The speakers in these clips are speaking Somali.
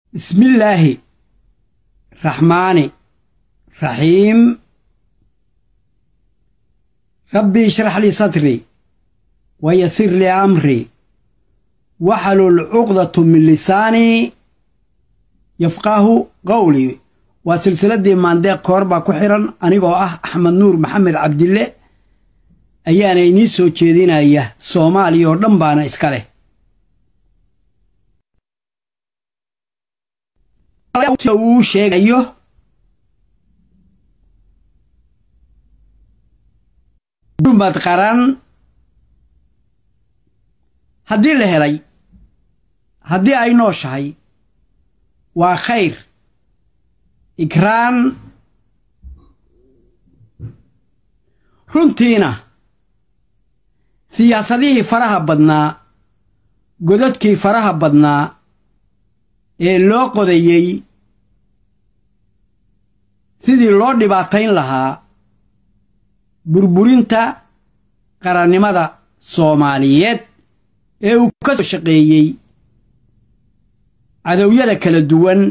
بسم الله الرحمن الرحيم ربي اشرح لي صدري ويسر لي أمري واحلل عقدة من لساني يفقه قولي وسلسلة مانديق كوربا كحرا أنيقو أه أحمد نور محمد عبد الله ayaana inii soo jeedinaya soomaaliya oo dhan baana iska leh uu sheegayo dumad qaran haddii la helay haddii ay nooshahay waa khayr ikraan runtiina siyaasadihii faraha badnaa godadkii faraha badnaa ee loo qodayey sidii loo dhibaatayn lahaa burburinta qarannimada soomaaliyeed ee uu ka soo shaqeeyey cadowyada kala duwan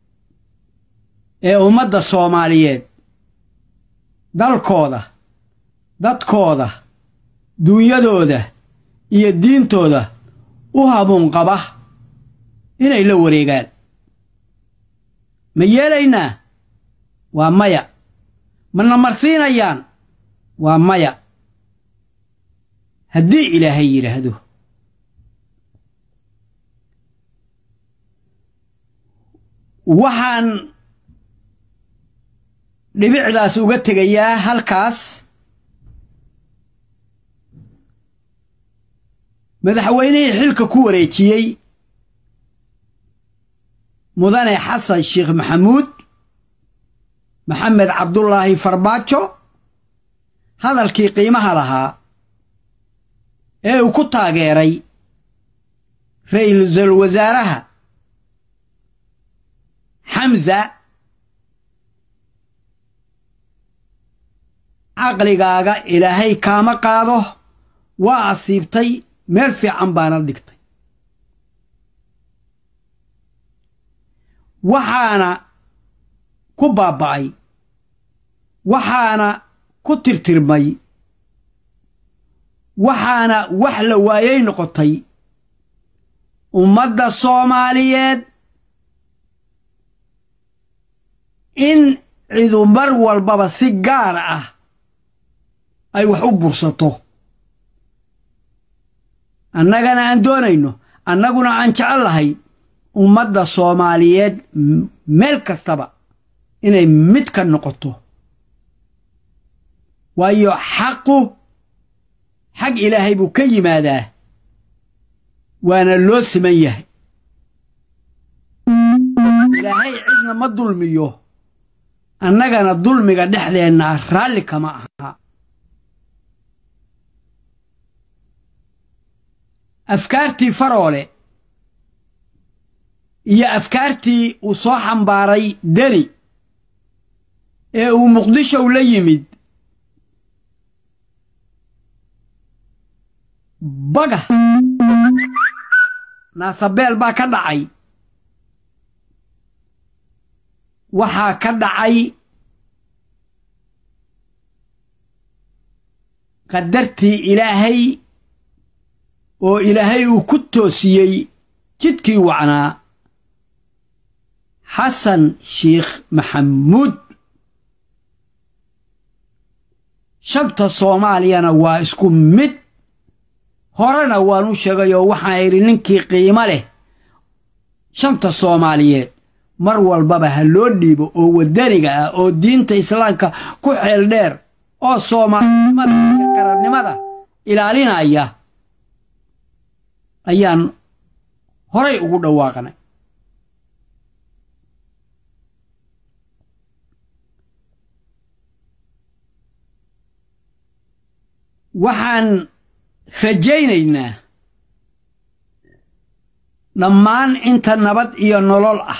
ee ummadda soomaaliyeed dalkooda dadkooda duunyadooda iyo diintooda u hamuun qaba inay la wareegaan ma yeelaynaa waa maya mana marsiinayaan waa maya haddii ilaahay yidhaahdo waxaan dhibicdaas uga tegayaa halkaas madaxweynihii xilka ku wareejiyey mudane xasan sheekh maxamuud maxamed cabdulaahi farmaajo hadalkii qiimaha lahaa ee uu ku taageeray ra'iisul wasaaraha xamsa caqligaaga ilaahay kaama qaado waa asiibtay meel fiican baana dhigtay waxaana ku baaba'ay waxaana ku tirtirmay waxaana wax la waayay noqotay ummadda soomaaliyeed in cidu mar walbaba si gaar ah ay wax u bursato annagana aan doonayno annaguna aan jecel lahay ummadda soomaaliyeed meel kastaba inay mid ka noqoto waayo xaqu xag ilaahay buu ka yimaadaa waana loo siman yahay ilaahay cidna ma dulmiyo annagana dulmiga dhexdeenna raalli kama aha afkaartii faroole iyo afkaartii uu soo xambaaray deni ee uu muqdishow la yimid baga naasabeel baa ka dhacay waxaa ka dhacay qadartii ilaahay oo ilaahay uu ku toosiyey jidkii wacnaa xasan sheekh maxamuud shanta soomaaliyana waa isku mid horena waan u sheegayoo waxaan idhi ninkii qiimo leh shanta soomaaliyeed mar walbaba ha loo dhiibo oo waddaniga ah oo diinta islaamka ku xeel dheer oo soomaalinimada iyo qarannimada ilaalinaya ayaan horay ugu dhawaaqnay waxaan rajaynaynaa dhammaan inta nabad iyo nolol ah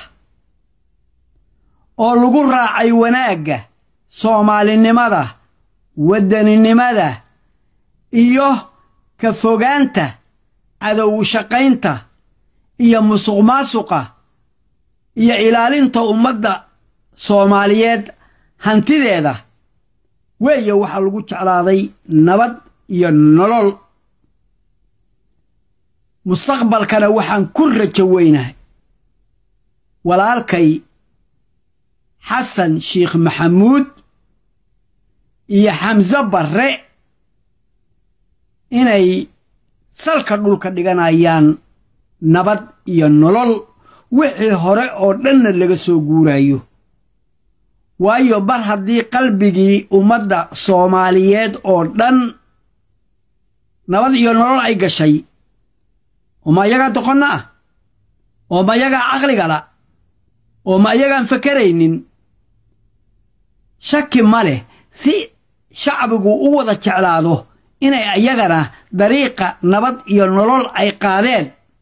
oo lagu raacay wanaagga soomaalinimada waddaninimada iyo ka fogaanta cadow shaqaynta iyo musuq maasuqa iyo ilaalinta ummadda soomaaliyeed hantideeda weeye waxaa lagu jeclaaday nabad iyo nolol mustaqbalkana waxaan ku rajo weynahay walaalkay xasan sheikh maxamuud iyo xamse barre inay salka dhulka dhiganayaan nabad iyo nolol wixii hore oo dhanna laga soo guurayo waayo bar haddii qalbigii ummadda soomaaliyeed oo dhan nabad iyo nolol ay gashay oo ma ayagaa doqonna ah oo ma ayagaa caqligala oo ma ayagaan fakaraynin shaki ma leh si shacbigu u wada jeclaado inay ayagana dariiqa nabad iyo nolol ay qaadeen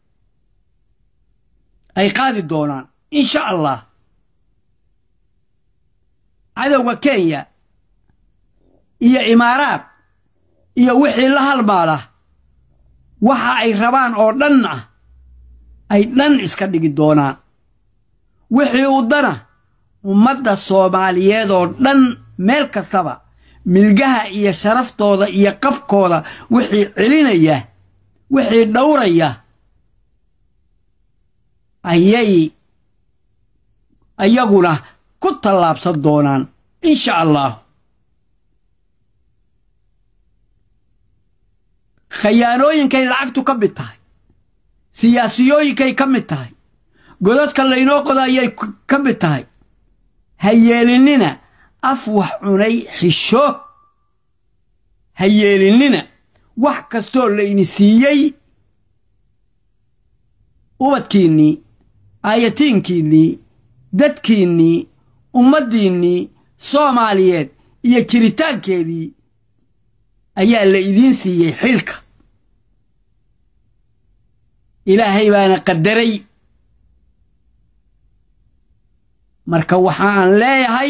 ay qaadi doonaan insha allah cadowga kenya iyo imaaraad iyo wixii la halmaala waxa ay rabaan oo dhan ah ay dhan iska dhigi doonaan wixii u dana ummadda soomaaliyeed oo dhan meel kastaba milgaha iyo sharaftooda iyo qabkooda wixii celinaya wixii dhowraya ayay ayaguna ku tallaabsan doonaan insha allah khayaanooyinkay lacagtu ka mid tahay siyaasiyooyinkay ka mid tahay godadka laynoo qoda ayay ka mid tahay ha yeelinnina af wax cunay xisho ha yeelinnina wax kastoo layni siiyey ubadkiinnii aayatiinkiinnii dadkiinnii ummaddiinnii soomaaliyeed iyo jiritaankeedii ayaa la idiin siiyey xilka ilaahay baana qadaray marka waxaan leeyahay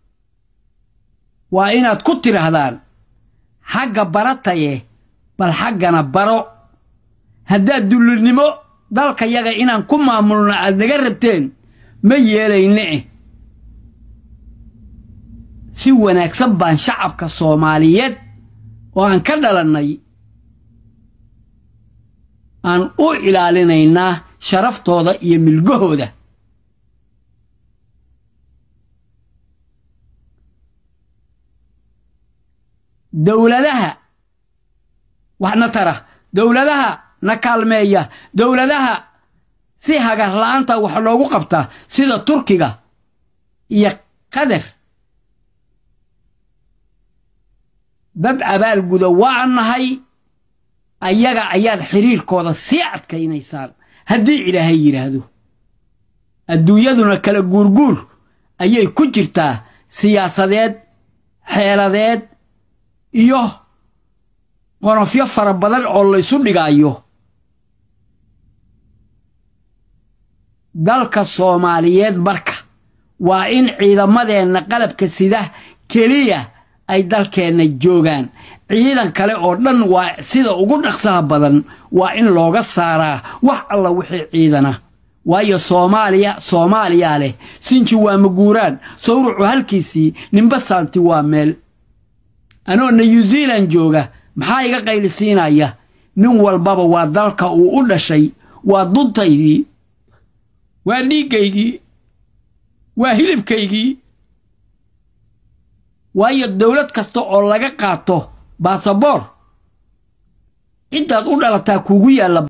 waa inaad ku tidhaahdaan xagga barataye bal xaggana baro haddaad dullinimo dalkayaga inaan ku maamulno aad naga rabteen ma yeelayne eh si wanaagsan baan shacabka soomaaliyeed oo aan ka dhalannay aan u ilaalinaynaa sharaftooda iyo milgahooda dowladaha waxna tara dowladaha na kaalmeeya dowladaha si hagarla'aanta wax loogu qabtaa sida turkiga iyo qatar dad abaalguda waa nahay ayaga ayaad xidhiirkooda sii adkaynaysaan haddii ilaahay yidhaahdo adduunyaduna kala guurguur ayay ku jirtaa siyaasadeed xeeladeed iyo qonofyo fara badan oo laysu dhigaayo dalka soomaaliyeed marka waa in ciidamadeenna qalabka sida keliya ay dalkeenna joogaan ciidan kale oo dhan waa sida ugu dhaqsaha badan waa in looga saaraa wax alla wixii ciidana waayo soomaaliya soomaaliyaa leh sinji waa maguuraan sawrucu halkiisii nimbasaanti waa meel anoo new zealan jooga maxaa iga qaylisiinaya nin walbaba waa dalka uu u dhashay waa duntaydii waa dhiiggaygii waa hilibkaygii waayo dowlad kasta oo laga qaato baasaboor ciddaad u dhalataa kuugu yaalla